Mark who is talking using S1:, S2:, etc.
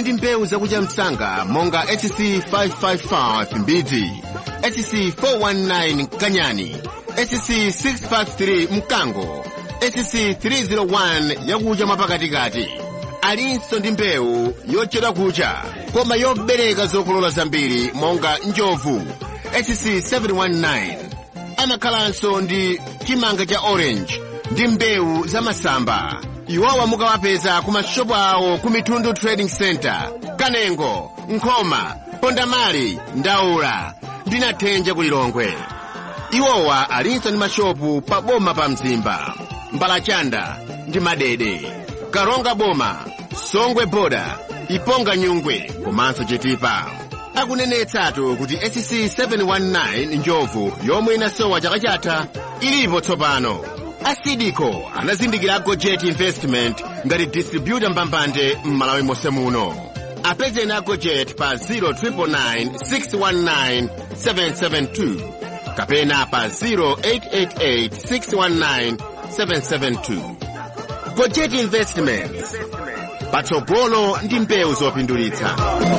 S1: ndi mbewu zakucha msanga monga HC 555 mbidzi HC 419 kanyani HC 653 mkango HC 301 yakucha mwapakatikati alinso ndi mbewu yochedwa kucha koma yobereka zokolola zambiri monga njovu HC 719 amakhalanso ndi chimanga cha orange ndi mbewu za masamba iwowa mukawapeza ku mashopu awo ku mitundu trading center kanengo nkhoma pondamali ndaula ndi nathenja ku lilongwe iwowa alinso ndi mashopu pa boma pa mzimba mbalachanda ndi madede karonga boma songwe boda iponga nyungwe komanso chitipa akunenetsatu kuti SC 719 njovu yomwe inasowa chaka chatha ilipo tsopano asidiko anazindikira gojet investment ngati distributor mbambande m'malawi monse muno apezeni a gojet pa 0999 619 kapena pa 0888 619 772 gojet investments patsogolo ndi mbewu zopindulitsa